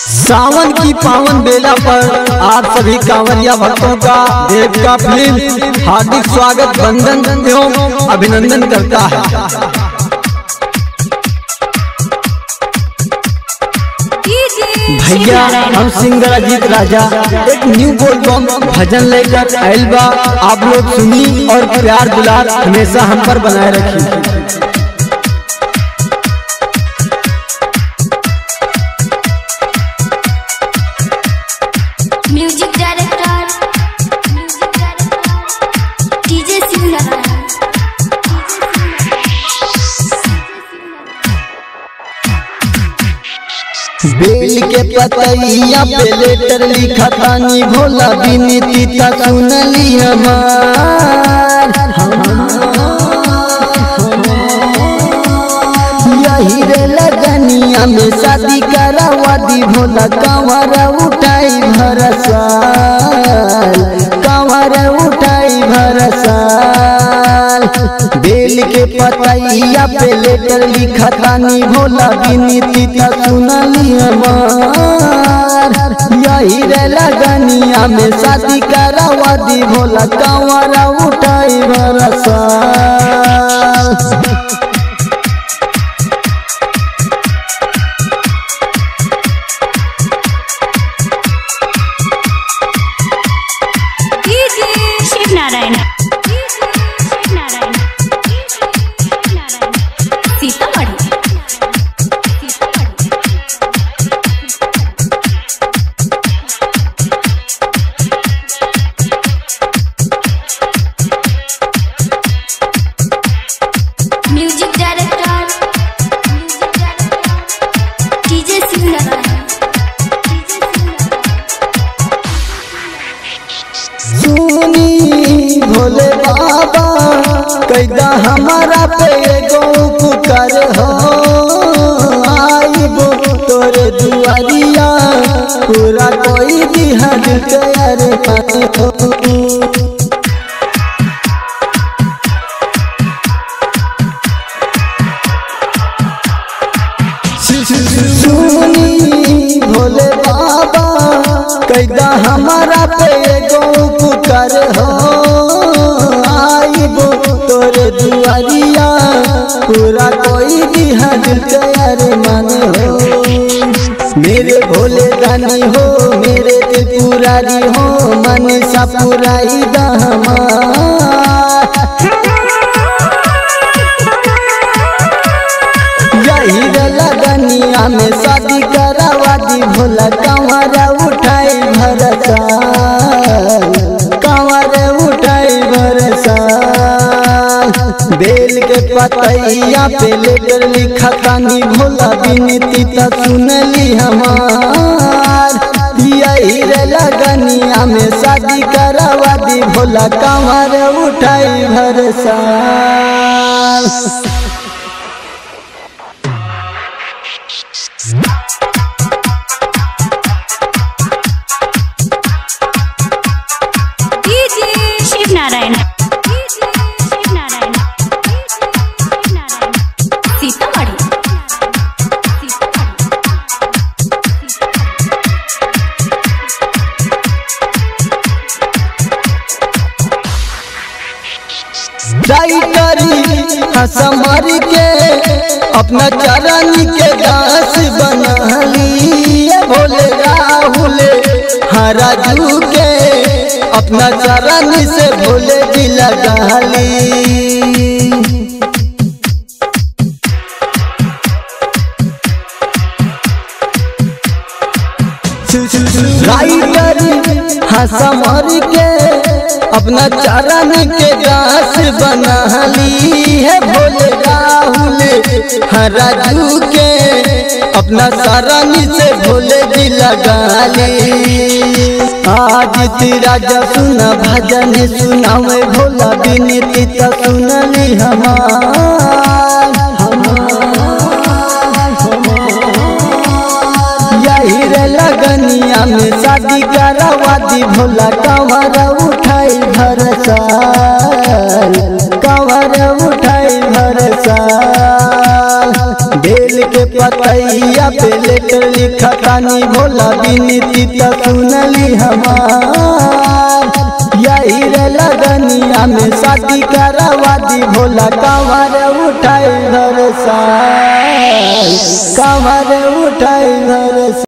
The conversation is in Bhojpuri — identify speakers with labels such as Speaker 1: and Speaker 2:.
Speaker 1: सावन की पावन बेला पर आप सभी कांवरिया भक्तों का देव का फिल्म हार्दिक स्वागत वंदन एवं अभिनंदन करता है भैया हम सिंगर अजीत राजा एक न्यू बोलबम भजन लेकर आयल बा आप लोग सुनी और प्यार दुलार हमेशा हम पर बनाए रखी
Speaker 2: music director music director DJ
Speaker 1: बेल के पतैया पे लेटर लिखा तानी भोला बिनती ता सुनली हमार यही रे लगनिया में शादी करावा दी भोला कंवर उठाई भरसाल कंवर उठाई भरसाल बेल के पतैया पे लेटर लिखा तानी भोला बिनती ता सुनली हमार यही रे लगनिया में शादी करावा दी भोला कंवर उठाई भरसाल
Speaker 2: DJ Shiv Narayan Shiv Narayan Sitamarhi music director music director DJ Shiv Narayan
Speaker 1: सुनी भोले बाबा कैदा हमारा पे एगो उपकार हो आइबो तोरे दुआरिया पूरा कोई दिहर कर पाते हो सुनी भोले बाबा कैदा हमारा पे एगो उपकार हो आइबो तोरे दुआरिया पूरा कोई दिहर कर मन हो मेरे भोले दानी हो मेरे त्रिपुरारी हो मन सा पुराई यही रे लगनिया में शादी करावा दी भोला कंवर उठाई भरसा कंवर उठाई भरसा बेल के पतैया पे लेकर लिखा तानी भोला बिनती ता सुनली हमार यही रे लगनिया में शादी करावा दी भोला कंवर उठाई भरसा
Speaker 2: डीजे शिव नारायण शिव नारायण सीतामढ़ी
Speaker 1: ट्राई करी हसमर के अपना चरण के दास बना लिए भोले राहुल हराजू के अपना चरण से भोले जी लगा ली राइटर हसमर के अपना चरण के दास बना ली है भोले राहुल हराजू के अपना शरण से भोले जी लगा ली आज तेरा जब सुना भजन सुनावे भोला बिनती तो सुनली हमार यही रे लगनिया में शादी करावा दी भोला कंवर उठाई भरसा कंवर उठाई भरसा बेल के पतैया पतैया पे लेटर लिखतानी भोला बिनती त सुनली हमार यही रे लगनिया में शादी करवा दी भोला कमर उठाई घर सा कमर उठाई घर